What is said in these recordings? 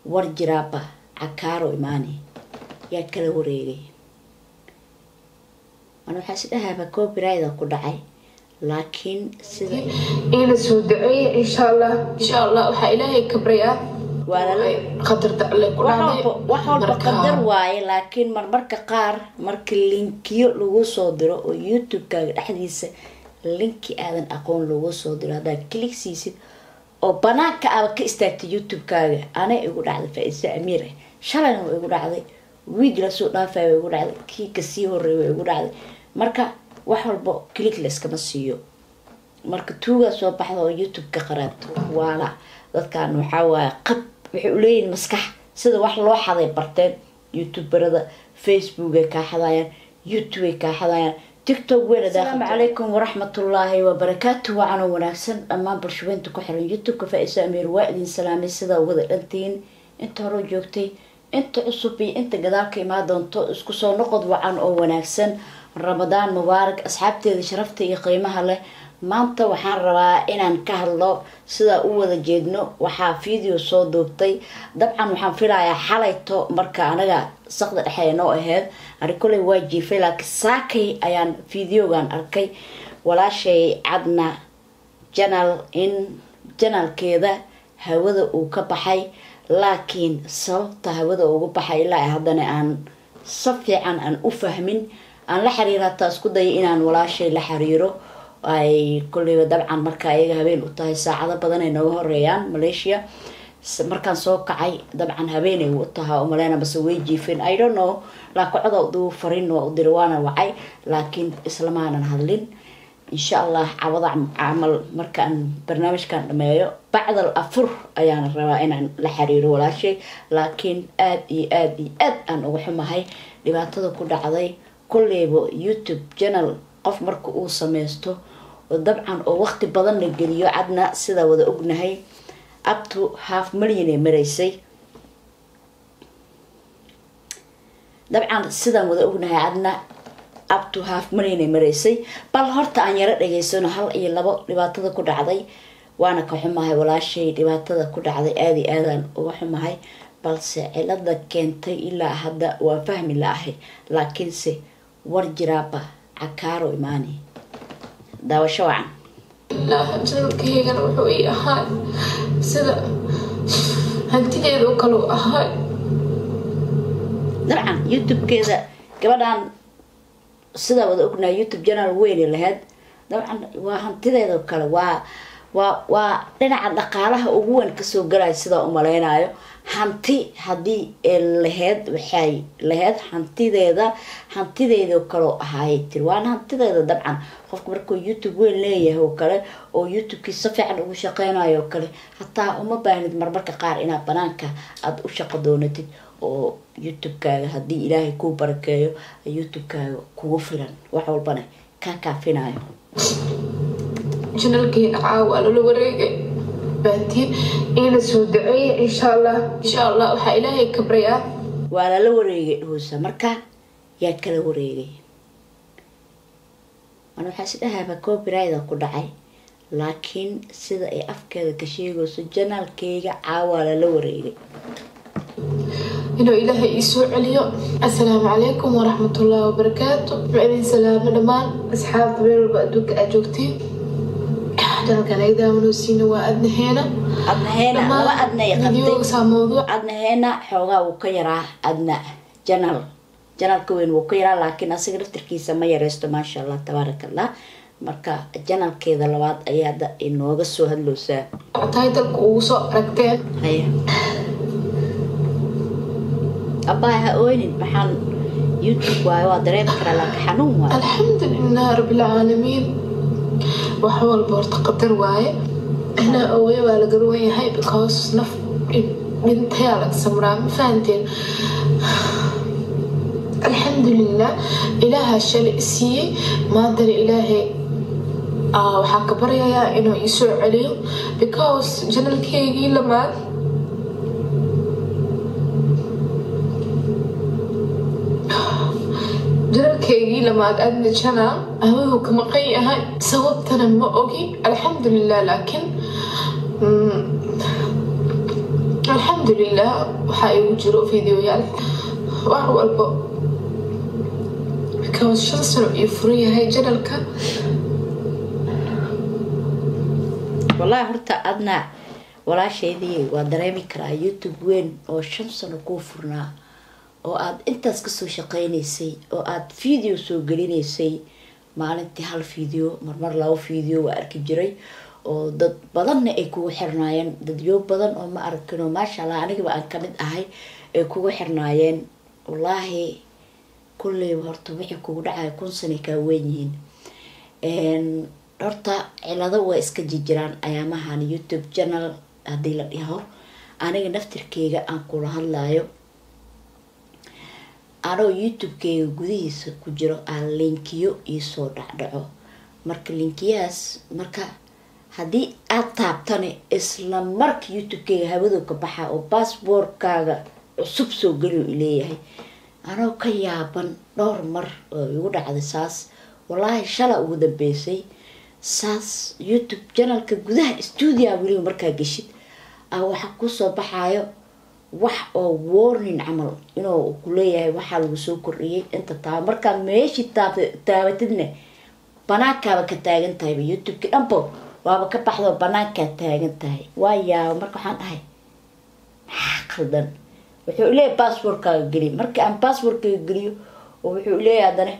war jiraaba cakaaro imaani yaa kala wareegay mana waxaa isdhahaaba copyrida ku dhacay laakiin sida iina soo daceeya insha allah insha allah waxaa ilaahay kabraya Waa lala- qadarta alle ku wax dhacday walba wax walba Marka- qadar waaye laakiin marmarka qaar marka linkiyo lagu soo diro oo youtube-kaaga dhexdiisa linki aadan aqoon lagu soo diro haddaad click siisid oo banaanka aaba ka istaagtay youtube-kaaga anay igu dhacday faa-iisa amiir ah shalayna waa igu dhacday wiig lasoo dhaafay waa igu dhacday kii kasii horeey waa igu dhacday marka wax walba click layskama siiyo marka tuugaa soo baxda oo youtube-ka qaraabto waala dadkan waxaa waaye qab waxay uleeyihin maskax sida wax loo xaday barteen youtuberada facebook ay kaa xadayaan youtube ay kaa xadayaan tiktok weyna asalaamu calaykum waraxmatullaahi wabarakaatu wacan oo wanaagsan dhammaan bulshaweynta ku xiran youtube-ka faa-isa amiir waa idin salaamay sidaa wada dhantiin inta hore joogtay inta cusub iyo inta gadaal ka imaan doonto isku soo noqod wacan oo wanaagsan ramadaan mubaarak asxaabteeda sharafta iyo qiimaha leh maanta waxaan rabaa inaan ka hadlo sidaa u wada jeedno waxaa video soo duubtay dabcan waxaan filayaa xalayto marka anaga saqda dhexe noo aheyd ani koley waa jiifay laakiin saakay ayaan videogan arkay walaashay cadna janal in janalkeeda hawada uu ka baxay laakiin sababta hawada ugu baxay ilaa haddana aan si fiican aan u fahmin aan la xiriiro hataa isku daya inaan walaashay la xiriiro ay kolleyba dabcan marka ayaga habeen u tahay saacado badan ay nooga horeeyaan malaysia markaan soo kacay dabcan habeenay u tahaa umaleyna base way jiifeen i don't know laakiin coda duu fariin waa u diri waana wacay laakiin islamaanan hadlin insha allah cawada camal markaan barnaamijkan dhameeyo bacdal afur ayaan rabaa inaan la xiriiro walaashay laakiin aada iyo aada iyo aad aan uga xumahay dhibaatada ku dhacday kolleyba youtube channel qof marka uu sameysto oo dabcan oo waqti badan la geliyo cadna sidaa wada ognahay upto half million ay maraysay dabcan sidaan wada ognahay cadna upto half million ay maraysay bal horta aan yaro dhageysano hal iyo labo dhibaatada ku dhacday waana ka xumahay walaashay dhibaatada ku dhacday aada iyo aadaan uga xumahay balse cilada keentay ilaa hadda waa fahmi la-ahay laakiinse war jiraaba cakaaro imaani daawasho wacan ilaaha janalkaygana wuxuu ii ahaa sida hantideeda oo kale u ahaa dabcan youtube-keeda gabadhan sidaa wada ognahay youtube janal weyne lahayd dabcan waa hantideeda oo kale waa waa waa dhinaca dhaqaalaha ugu weyn kasoo galaya sidaa umaleynayo hanti haddii laheyd waxay laheyd hantideeda hantideedao kaleo ahaayay tiri waana hantideeda dabcan qofka markuu youtube weyn leeyahay oo kale oo youtube-kii si fiican ugu shaqeynayo oo kale hataa uma baahnid marmarka qaar inaad banaanka aada u shaqo doonatid oo youtube-kaaga haddii ilaahay kuu barakeeyo youtube-kaaga kugu filan wax walbana kaa kaafinayo janalkeyga caawa lala wareegay baatiin iina soo daceeya insha allah insha allah waxaa ilaahay kabrayaa waa lala wareegay dhuusa marka yaa kala wareegay mana waxaa isdhahaaba copyrida ku dhacay laakiin sida ay afkeeda ka sheegayso janaalkeyga caawaa lala wareegay inuu ilaahay ii soo celiyo assalaamu calaykum waraxmatullaahi wabarakaatu ma idin salaamo dhammaan asxaabta meel walba adduunka aad joogtiin janalkan ay daawanosiina waa adnaheena adnaheena laba adnay qabtay videogasaa mawduuc adnaheena xoogaa wuu ka yaraa adna janal janalka weyn wuu ka yaraa laakiin asiga laftirkiisa ma yareysto maasha allah tabaaraka allah marka janalkeeda labaad ayaa da inooga soo hadlowsaa taytalka ugu soo aragteen haya abbaay ha ooynin maxaan youtube waayo waa dareemi karaa laakiin xanuun waayo alxamdulilah rabbilcaalamiin wax walba horta qadar waaye inaa ooyo waa la garwan yahay because naf dhintayaa laga samraa ma fahanteen alxamdulilah ilaahaa shalay siiyey maantana ilaahay waxaa ka baryayaa inuu ii soo celiyo because janalkeygii lamaad janalkeygii lamaad adna janal hawadu ka maqan yahay sababtana ma ogi alxamdulilah laakiin alxamdulilah waxaa igu jiro videoyaal wax walbo because shan sano iyo furan yahay janalka wallaahi horta adna walaasheedii waa dareemi karaa youtube weyn oo shan sano kuu furnaa oo aada intaas kasoo shaqeynaysay oo aada video soo gelinaysay maalintii hal video marmar labo video waa arki jiray oo dad badanna ay kugu xirnaayeen dadyo badan oo ma arkin maasha allah anigaba aan kamid ahay ay kugu xirnaayeen wallaahi kulleyba horta wixii kugu dhacaya kun sanay kaa weyn yihiin horta cilado waa iska jirjiraan ayaamahan youtube channel haddii la dhiho aniga naftirkeyga aan kula hadlayo anoo youtube-keyga gudihiisa ku jiro aan linkiyo iisoo dhacdhaco marka linkiyahaas marka haddii aada taabtane isla marka youtube-keyga hawadow ka baxa oo bassboortkaaga cusub soo geliyo ileeyahay anoo ka yaaban dhowr mar oo igu dhacday saas wallaahi shala ugu dambeysay saas youtube janalka gudaha stuudia weliba markaa geshid a waxaa kusoo baxaayo wax oo warning camal inuu kuleeyahay waxaa lagu soo kordhiyay inta taaba markaad meeshii taabatidne banaankaaba ka taagan tahayba youtube-ki dhanbo waaba ka baxdo banaankaa taagan tahay waa yaaba marka waxaan dhahay maxaa qaldan wuxuu leeyahay basswordkaaga geliy markii aan basswordkaaga geliyo oo wuxuu leeyahay haddana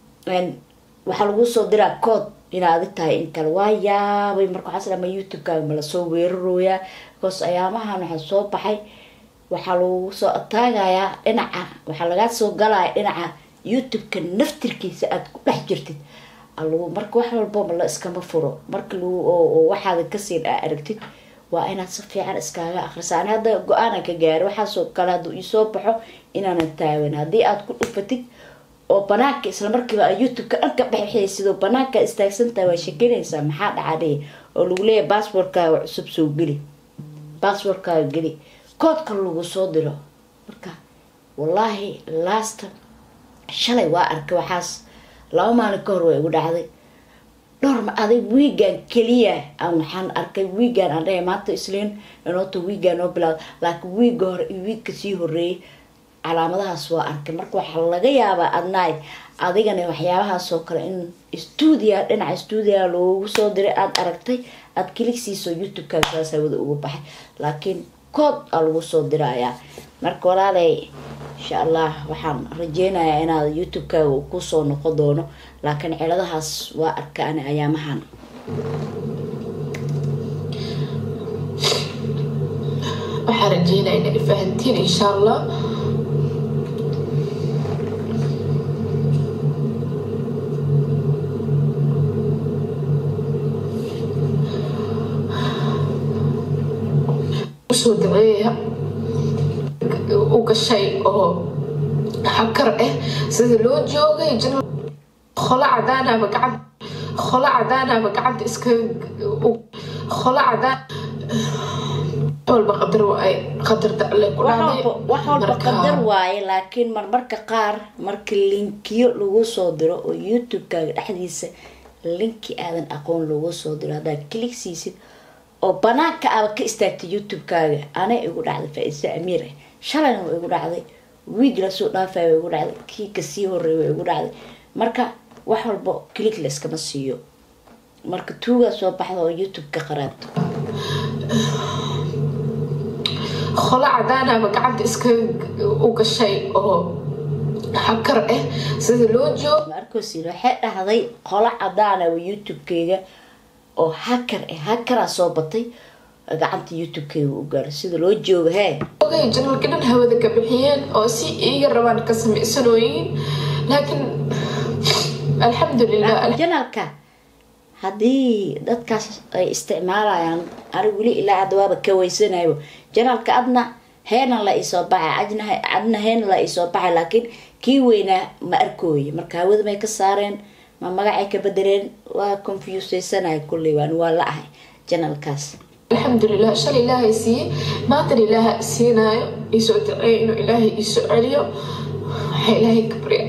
waxaa lagu soo diraa cood inaa adi tahay in kale waa yaabay marka waxaa slama youtube-kaaga ma lasoo weerarooyaa because ayaamahan waxaa soo baxay waxaa lagu soo ataagayaa dhinaca waxaa lagaa soo galaya dhinaca youtube-ka naftirkiisa aada ku dhex jirtid alagu marka wax walboma la iskama furo marka lagu waxaada kasii aragtid waa inaad si fiican iskaaga akrisa ani hadda go-aana ka gaari waxaasoo kale hadduu iisoo baxo inaanan taagan haddii aada ku dhufatid oo banaanka isla markiiba a youtube-ka dhanka dhexxay sidoo banaanka istaagsantaha waa shekinaysaa maxaa dhacadhe oo lagu leeyahay basswordkaaga cusub soo geli basswordkaaga geli koodka lagu soo diro marka wallaahi laasta shalay waa arkay waxaas laba maalin ka hor waa igu dhacday dhowr ma aday wiigan keliya aan waxaan arkay wiigan aan dhahay maanta isliin inoota wiigan noo bilaado laakiin wiiga hore iyo wiigka sii horeeyay calaamadahaas waa arkay marka waxaa laga yaabaa adnaay adigana waxyaabahaasoo kale in stuudia dhinaca stuudia loogu soo diray aada aragtay aada kiligsiiso youtube-kaaga saas hawada uga baxay laakiin kood aa lagu soo dirayaa marka walaaley insha allah waxaan rajeynayaa inaad youtube-kaaga kusoo noqon doono laakiin ciladahaas waa arka ani ayaamahan waxaan rajeynaya inay fahantiin insha allah usoo daceeya u gashay oo xakar ah sida loo joogay qolo cadaanaba gacanta qolo cadaanaba gacanta iska qolo cadaan walba qadar waaye qadarta alle ku dhacday wax walba qadar waaye laakiin marmarka qaar marka linkiyo lagu soo diro oo youtube-kaaga dhexdiisa linki aadan aqoon lagu soo diro haddaad kilig siisid oo banaanka aba ka istaagtay youtube-kaaga anay igu dhacday faa-isa amiir ah shalayna waa igu dhacday wiig lasoo dhaafay waa igu dhacday kii kasii horeey waa igu dhacday marka wax walba kilig la iskama siiyo marka tuugaa soo baxda oo youtube-ka qaraabto qolo cadaanaba gacanta iska u gashay oo xakar ah sida loo joog markosin waxay dhahday qolo cadaana waa youtube-keyga oo hakar ah hakaraa soo batay gacanta youtube-keyga u gaaro sida loo joogo hee ogay janalka dhan hawada ka bixiyeen oo si iiga rabaan ka sameysanooyiin laakiin alxamdulilah janalka haddii dadkaas ay isticmaalayaan ani weli ilaa hadda waaba ka weysanayo janalka adna heena la isoo baxay adna heena la isoo baxay laakiin kii weynaa ma arkooye marka hawada may ka saareen ma magacay ka bedeleen waa confuseysanay kulley waan waa la ahay janalkaas alxamdulilah shalay ilaahay siiyey maantana ilaaha siinaayo iisoo daceeyo inuu ilaahay iisoo celiyo waxaa ilaahay ka barya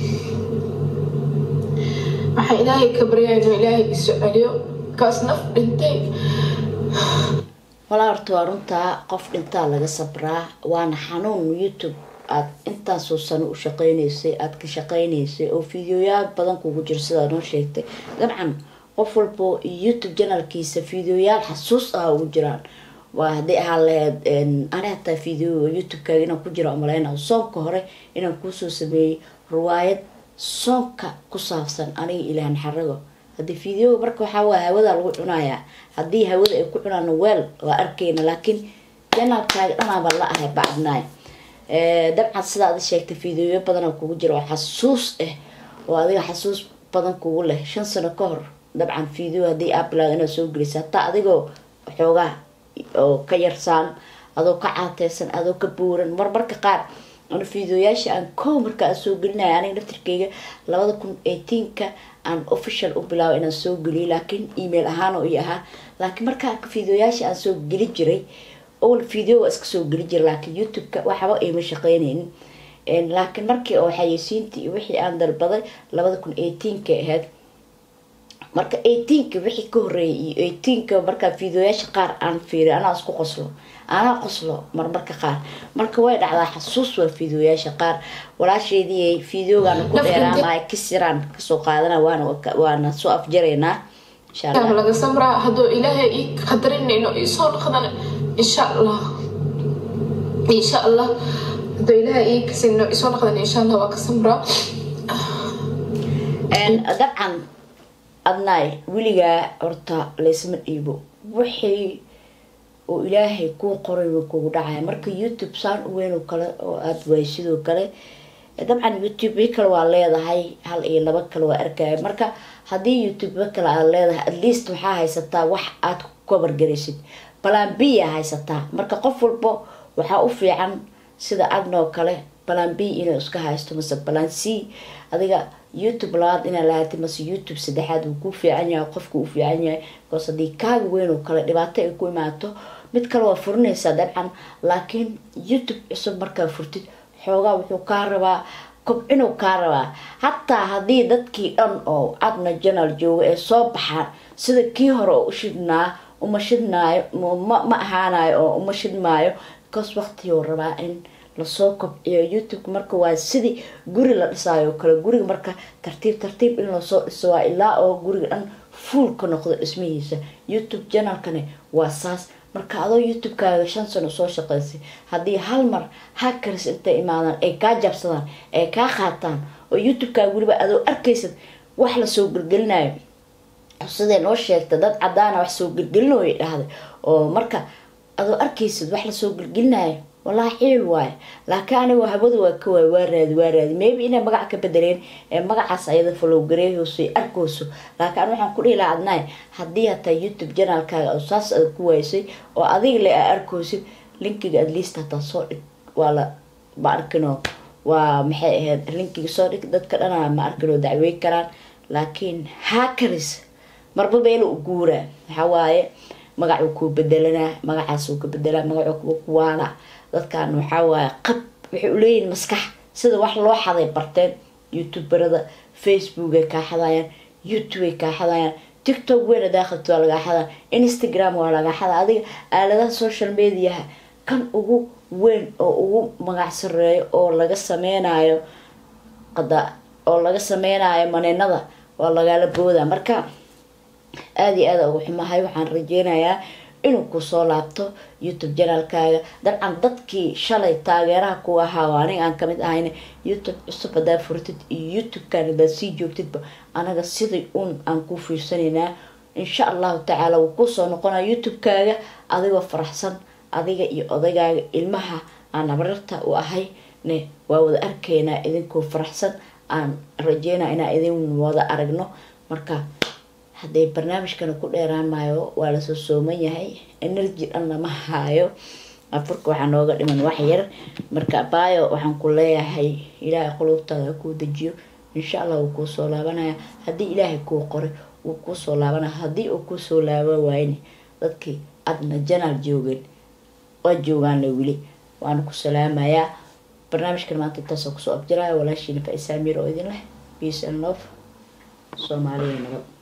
waxaa ilaahay ka baryaa inuu ilaahay iisoo celiyo kaas naf dhintay walaa horta waa runtaa qof dhintaa laga sabraa waana xanuun youtube aad intaasoo sano u shaqeyneysay aada ka shaqeyneysay oo fideoyaal badan kugu jiro sidaa noo sheegtay dabcan qof walbo youtube janalkiisa fideoyaal xasuus ah ugu jiraan waa hadday ahaa laheyd ani hataa video youtube-kaaga inaan ku jira umaleyna soonka hore inaan kuusoo sameeyey riwaayad soonka ku saabsan aniga ilahan xarago haddii videoga marka waxaa waa hawada lagu cunayaa haddii hawada ay ku cunaan weel waa arkeyna laakiin janalkaaga dhanaaba la ahay bacdnaay dabcan sidaa ada sheegtay videoyo badana kugu jira oo xasuus ah oo adiga xasuus badan kugu leh shan sano ka hor dabcan video haddii abilaad inaad soo gelisa hataa adigoo xoogaa oo ka yarsaan adoo ka caateysan adoo ka buuran marmarka qaar ana videoyaasha aan kow marka aan soo gelinaya aniga naftirkeyga labada kun eighteenka aan official u bilaabo inaan soo geliyo laakiin email ahaan oo i ahaa laakiin markaa videoyaasha aan soo geli jiray ol video waa iska soo geli jiray laakiin youtube-ka waxba ayma shaqeyneynin laakiin markii oo xayeysiintii iyo wixii aan dalbaday labada kun eighteenka ahayd marka eighteenka wixii ka horeeyay iyo eighteenka markaa videoyaasha qaar aan fiiriy anaa isku qoslo anaa qoslo marmarka qaar marka way dhacdaa xasuus waa videoyaasha qaar walaasheedii videogaana ku dheeraamaya kisiraan kasoo qaadana waana waana soo afjaraynaa insha allah laga samraa hadduu ilaahay ii qadarinayno iisoo noqdana insha allah insha allah hadduu ilaahay ii kasino isoo noqdana insha allah waa ka samraa dabcan adnaay weligaa horta laysma dhiibo wixii oo ilaahay kuu qoray wa kugu dhacaya marka youtube saan u weyn oo kale oo aada waay sidoo kale dabcan youtube i kale waa leedahay hal iyo laba kale waa arkaya marka haddii youtube kale aad leedahay at least waxaa haysataa wax aad ku kobargaraysid balan b a haysataa marka qof walbo waxaa u fiican sida adnoo kale balan b inuu iska haysto mase balan c adiga youtube labaad inaa lahaatay mase youtube saddexaad wuu ku fiican yahay qofku u fiican yahay bcause haddii kaaga weyn oo kale dhibaato ay ku imaato mid kale waa furinaysaa dabcan laakiin youtube cusub markaa furtid xoogaa wuxuu kaa rabaa kobcinuu kaa rabaa hataa haddii dadkii dhan oo adna janal jooga ee soo baxaan sida kii hore oo u shidnaa uma shidnaayo ma ahaanayo oo uma shidmaayo bcause waqtiguu rabaa in lasoo kobciyo youtube marka waa sidii guri la dhisaayo kale guriga marka tartiib tartiib in lasoo dhiso waa ilaa oo guriga dhan fuul ka noqdo dhismihiisa youtube janalkani waa saas marka adoo youtube-kaaga shan sano soo shaqeysay haddii hal mar hakaris intay imaadaan ay kaa jabsadaan ay kaa qaataan oo youtube-kaaga weliba adoo arkaysad wax lasoo gelgelinayo siday noo sheegta dad cadaana wax soo gelgelinooya dhahday oo marka adoo arkaysid wax lasoo gelgelinayo wallaahi xiil waayo laakiin anigo hawada waa ka waay waa raadi waa raadi maybe inay magac ka bedeleen ee magacaas ayada falowgareehooso arkooso laakiin an waxaan ku dhihi laha adnaay haddii hataa youtube janaalkaaga oo saas aad ku waysay oo adiga le aa arkoosid linkiga at least hataa soo dhig waa la ma arkino waa maxay ahayd linkiga soo dhig dadka dhana ma arkinoo dacwey karaan laakiin hakaris marba beelo u guuraa waxaa waaye magacuu kuu bedelanaa magacaasuu ka bedelaa magacuu kuwaala dadkan waxaa waaye qab waxay uleeyihin maskax sida wax loo xaday barteen youtuberada facebook ay kaa xadayaan youtube ay kaa xadayaan tiktok weyn daaqabti waa lagaa xadaa instagram waa lagaa xadaa adiga aaladaha social mediaha kan ugu weyn oo ugu magac sareeyo oo laga sameynayo qada oo laga sameynayo maninada waa lagaala booda marka aada iyo aada ugu xumahay waxaan rajeynayaa inuu kusoo laabto youtube janaalkaaga dabcan dadkii shalay taageeraha ku ahaa oo aniga aan kamid ahayn youtube cusub hadaa furtid iyo youtube-kan hadaad sii joogtidba anaga sidai uun aan ku fiirsanaynaa insha allahu tacaala wuu kusoo noqonaa youtube-kaaga adigoo faraxsan adiga iyo odagaaga ilmaha aan abarirta u ahay ne waa wada arkaynaa idinkoo faraxsan aan rajeynaa inaan idin wada aragno marka hadday barnaamijkana ku dheeraan maayo waa lasoo sooman yahay energy dhan lama haayo afurka waxaa nooga dhiman wax yar marka baayo waxaan ku leeyahay ilaahay qulubtaada kuu dejiyo insha allah wuu kuu soo laabanaya haddii ilaahay kuu qoray wuu kuu soo laabanaya haddii uu kusoo laaba waayne dadkii adna janaal joogeen waa joogaanle weli waana ku salaamayaa barnaamijkan maanta intaasoo kusoo abjiraya walaashiina faisaamiir oo idin leh peace and love soomaaliya nabad